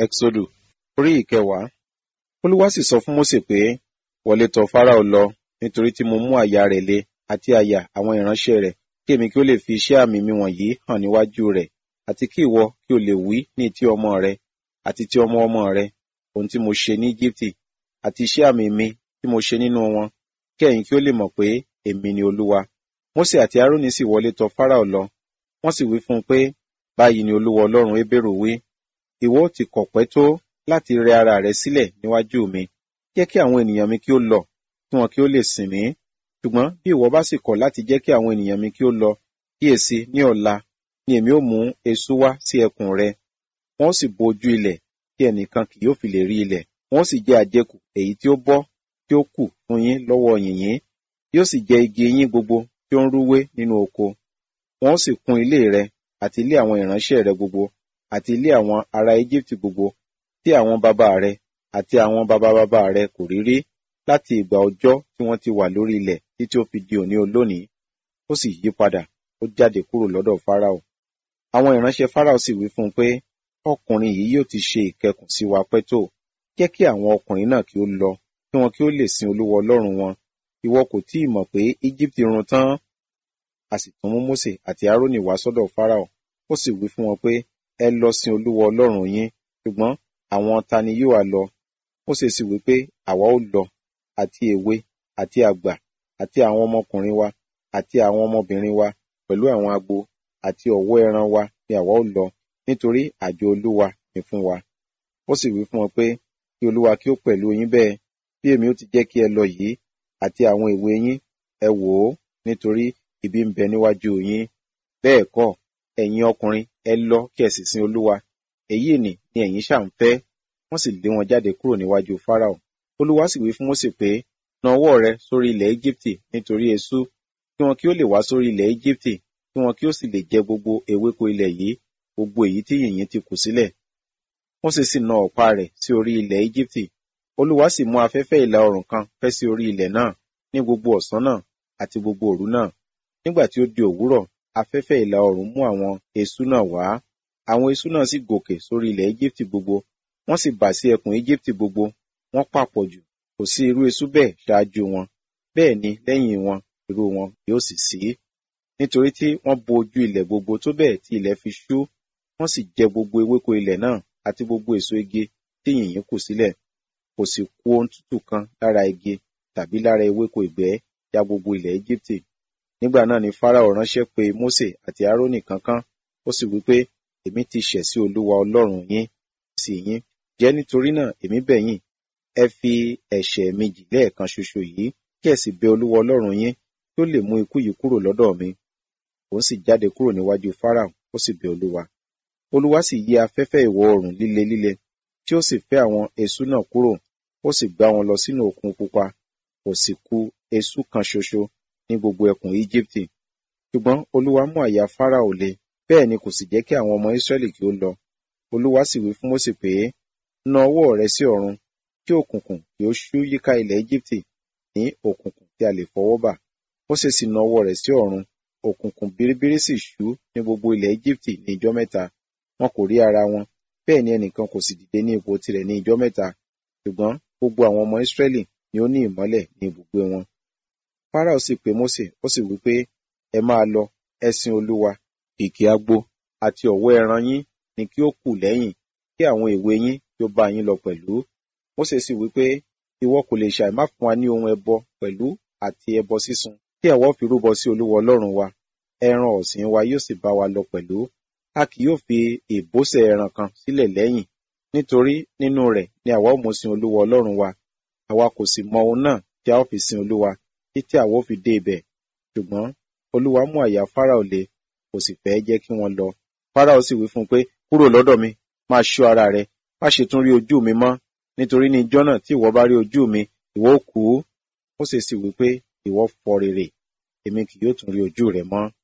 Ẹ́xódù orí ìkẹwàá. Olúwa sì sọ fún Mósè pé, wọlé tọ̀ Fáráò lọ, nítorí tí mo mú àyà rẹ̀ le àti àyà àwọn ìránṣẹ́ rẹ̀, kí èmi kí ó lè fi iṣẹ́ àmì mi wọ̀nyí hàn níwájú rẹ̀, àti kí ìwọ kí o lè wí ní ti ọmọ rẹ, àti ti ọmọ ọmọ rẹ, ohun tí mo ṣe ní Íjíbítì, àti iṣẹ́ àmì mi tí mo ṣe nínú wọn, kí ẹ̀yin kí ó lè mọ̀ pé èmi ni Olúwa. Mósè àti Árónì sì wọlé tọ̀ Fáráò lọ, wọ́n sì wí fún un pé, báyìí ni Olúwa Ọlọ́run Hébérù wí, ìwọ ó ti kọ̀pẹ́ tó láti rẹ ara rẹ sílẹ̀ níwájú mi, jẹ́ kí àwọn ènìyàn mi kí ó lọ, kí wọn kí ó lè sìn mí. Ṣùgbọ́n bí ìwọ bá sì kọ̀ láti jẹ́ kí àwọn ènìyàn mi kí ó lọ, kíyèsi ní ọ̀la ni èmi ó mú eṣú wá sí ẹkùn rẹ, wọn ó sì bo ojú ilẹ̀, tí ẹnìkan kì yóò fi lè rí ilẹ̀, wọn ó sì jẹ àjẹkù èyí tí ó bọ́ tí ó kù fún yín lọ́wọ́ yìnyín, yóò sì jẹ igi yín gbogbo tí ó ń rúwé nínú oko. Wọn ó sì kún ilé rẹ àti ilé àwọn ìránṣẹ́ rẹ gbogbo, àti ilé àwọn ará Íjíbítì gbogbo, tí àwọn baba rẹ àti àwọn baba baba rẹ kò rí rí láti ìgbà ọjọ́ tí wọ́n ti wà lórí ilẹ̀ títí ó fi di òní olónìí. Ó sì yí padà, ó jáde kúrò lọ́dọ̀ Fáráò. Àwọn ìránṣẹ́ Fáráò sì wí fún un pé, ọkùnrin yìí yóò ti ṣe ìkẹkùn sí wa pẹ́ tó. Jẹ́ kí àwọn ọkùnrin náà kí ó lọ, kí wọn kí ó lè sin Olúwa Ọlọ́run wọn. Ìwọ kò tí ì mọ̀ pé Íjíbítì run tán. A sì tún mú Mósè àti Árónì wá sọ́dọ̀ Fáráò. Ó sì wí fún wọn pé, ẹ lọ sin Olúwa Ọlọ́run yín, ṣùgbọ́n àwọn ta ni yóò wá lọ? Mósè sì wí pé, àwa ó lọ, àti èwe, àti àgbà, àti àwọn ọmọkùnrin wa, àti àwọn ọmọbìnrin wa, pẹ̀lú àwọn agbo, àti ọ̀wọ́ ẹran wa ni àwa ó lọ, nítorí àjọ Olúwa ni fún wa. Ó sì wí fún wọn pé, kí Olúwa kí ó pẹ̀lú yín bẹ́ẹ̀, bí èmi ó ti jẹ́ kí ẹ lọ yìí, àti àwọn èwe yín, ẹ wò ó, nítorí ibi ń bẹ níwájú yín. Bẹ́ẹ̀ kọ́, ẹ̀yin ọkùnrin, ẹ lọ kí ẹ sì sin Olúwa. Èyí nì ni ẹ̀yin ṣà ń fẹ́. Wọ́n sì lé wọn jáde kúrò níwájú Fáráò. Olúwa sì wí fún Mósè pé, na ọwọ́ rẹ sórí ilẹ̀ Íjíbítì nítorí eṣú, kí wọn kí ó lè wá sórí ilẹ̀ Íjíbítì, kí wọn kí ó sì lè jẹ gbogbo ewéko ilẹ̀ yìí, gbogbo èyí tí yìnyín ti kù sílẹ̀. Mósè sì na ọ̀pá rẹ̀ sí orí ilẹ̀ Íjíbítì. Olúwa sì mú afẹ́fẹ́ ìlà oòrùn kan fẹ́ sí orí ilẹ̀ náà ní gbogbo ọ̀sán náà àti gbogbo òru náà. Nígbà tí ó di òwúrọ̀, afẹ́fẹ́ ìlà oòrùn mú àwọn eṣú náà wá. Àwọn eṣú náà sì gòkè sórí ilẹ̀ Íjíbítì gbogbo, wọ́n sì bà sí ẹkùn Íjíbítì gbogbo, wọ́n pàpọ̀ jù, kò sí irú eṣú bẹ́ẹ̀ ṣáájú wọn. Bẹ́ẹ̀ ni lẹ́yìn wọn, irú wọn yóò sì sí. Nítorí tí wọ́n bo ojú ilẹ̀ gbogbo tó bẹ́ẹ̀ tí ilẹ̀ fi ṣú, wọ́n sì jẹ gbogbo ewéko ilẹ̀ náà àti gbogbo èso igi tí yìnyín kù sílẹ̀. Kò sì kù ohun tútù kan lára igi tàbí lára ewéko ìgbẹ́ ya gbogbo ilẹ̀ Íjíbítì. Nígbà náà ni Fáráò ránṣẹ́ pe Mósè àti Árónì kánkán, ó sì wí pé, èmi ti ṣẹ̀ sí Olúwa Ọlọ́run yín, sí yín. Jẹ́ nítorí náà èmi bẹ̀ yín, ẹ fi ẹ̀ṣẹ̀ mi jì lẹ́ẹ̀kan ṣoṣo yìí, kí ẹ sì bẹ Olúwa Ọlọ́run yín, kí ó lè mú ikú yìí kúrò lọ́dọ̀ mi. Òun sì jáde kúrò níwájú Fáráò, ó sì bẹ Olúwa. Olúwa sì yí afẹ́fẹ́ ìwọ̀ oòrùn líle líle, tí ó sì fẹ́ àwọn eṣú náà kúrò, ó sì gbá wọn lọ sínú òkun pupa, kò sì kù eṣú kan ṣoṣo ní gbogbo ẹkùn Íjíbítì. Ṣùgbọ́n Olúwa mú àyà Fáráò le, bẹ́ẹ̀ ni kò sì jẹ́ kí àwọn ọmọ Ísírẹ́lì kí ó lọ. Olúwa sì wí fún Mósè pé, na ọwọ́ rẹ sí ọ̀run, kí òkùnkùn kí ó ṣú yíká ilẹ̀ Íjíbítì ní òkùnkùn tí a lè fọwọ́ bà. Mósè sì na ọwọ́ rẹ̀ sí ọ̀run, òkùnkùn biribiri sì ṣú ní gbogbo ilẹ̀ Íjíbítì ní ijọ́ mẹ́ta. Wọn kò rí ara wọn, bẹ́ẹ̀ ni ẹnìkan kò sì dìde ní ipò tirẹ̀ ní ijọ́ mẹ́ta. Ṣùgbọ́n gbogbo àwọn ọmọ Ísírẹ́lì ni ó ní ìmọ́lẹ̀ ní ibùgbé wọn. Fáráò sì pe Mósè, ó sì wí pé, ẹ máa lọ, ẹ sin Olúwa, kìkì agbo àti ọ̀wọ́ ẹran yín ni kí ó kù lẹ́yìn, kí àwọn èwe yín kí ó bá yín lọ pẹ̀lú. Mósè sì wí pé, ìwọ kò lè ṣàì má fún wa ní ohun ẹbọ pẹ̀lú àti ẹbọ sísun, kí àwa ó fi rúbọ sí Olúwa Ọlọ́run wa. Ẹran ọ̀sìn wa yóò sì bá wa lọ pẹ̀lú. A kì yóò fi ìbọ́sẹ̀ ẹran kan sílẹ̀ lẹ́yìn, nítorí nínú rẹ̀ ni àwa ó mú sin Olúwa Ọlọ́run wa. Àwa kò sì mọ ohun náà tí a ó fi sin Olúwa, títí àwa ó fi dé ibẹ̀. Ṣùgbọ́n Olúwa mú àyà Fáráò le, kò sì fẹ́ jẹ́ kí wọ́n lọ. Fáráò sì wí fún un pé, kúrò lọ́dọ̀ mi, máa ṣọ́ ara rẹ, má ṣe tún rí ojú mi mọ́, nítorí ní ijọ́ náà tí ìwọ bá rí ojú mi, ìwọ ó kú. Mósè sì wí pé, ìwọ fọ rere, èmi kì yóò tún rí ojú rẹ mọ́.